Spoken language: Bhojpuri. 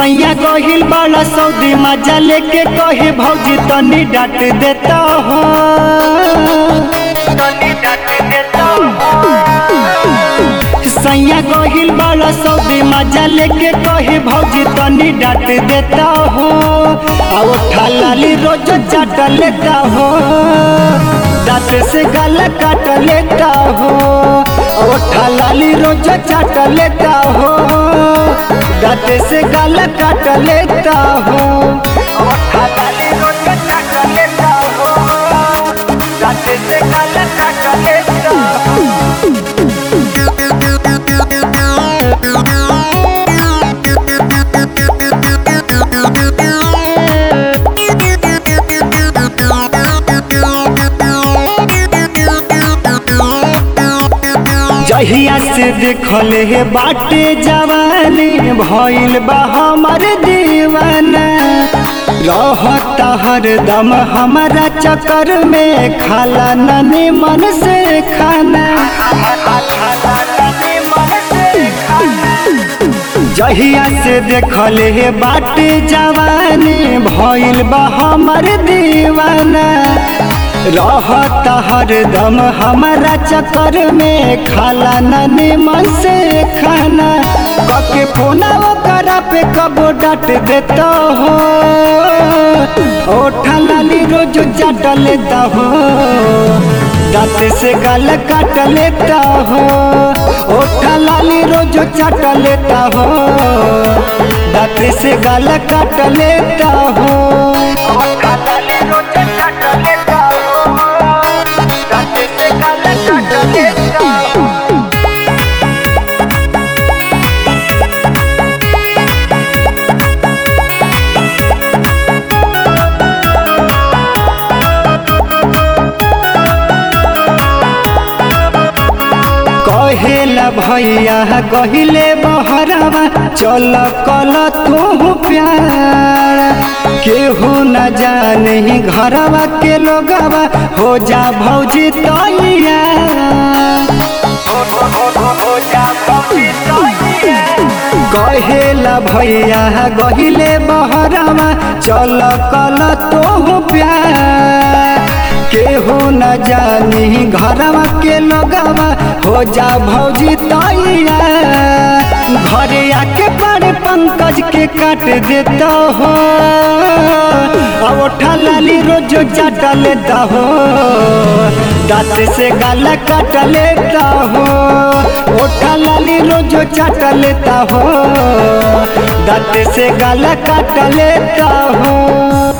सैया गहिल बड़ा सऊदी मजा लेके कहे भौजी तनी डांट देता हो सैया गहिल बड़ा सऊदी मजा लेके कहे भौजी तनी डांट देता हो आ उठा लाली रोज चाट लेता हो दांत से गला काट लेता हो आ उठा लाली रोज चाट लेता हो दांत से गला काट लेता हो आ उठा लाली रोज चाट लेता हो दांत से गला काट लेता हो जहिया से देखल हे बाटे जवानी भइल बा हमर दीवाना रहता हरदम हमारा चक्कर में खाला ननी मन से खाना जहिया से देखल हे बाटे जवानी भइल बा हमर दीवाना रहता हरदम हमारा चक्कर में खाला ननी मन से खाना कके फोना करा पे कबो डांट देता हो ओठा लाली रोज चाट लेता हो दांत से गाल काट लेता हो ओठा लाली रोज चाट लेता हो दांत से गाल काट लेता हो ओठा लाली रोज चाट लेता हो दांत से गाल काट लेता हो कहेला भैया कहिले बहरवा चल कल तू प्यार केहू न जाने घरवा के लोगवा हो जा भौजी तैया कहेला भैया गहिले बहरवा चल कल तू प्यार केहू न जानी घरवा के लोगवा हो जा भौजी तैया घरे आके बड़े पंकज के काट देता हो अब उठा लाली रोज चाट लेता हो दांत से गाला काट लेता हो उठा लाली रोज चाट लेता हो दांत से गाला काट लेता हो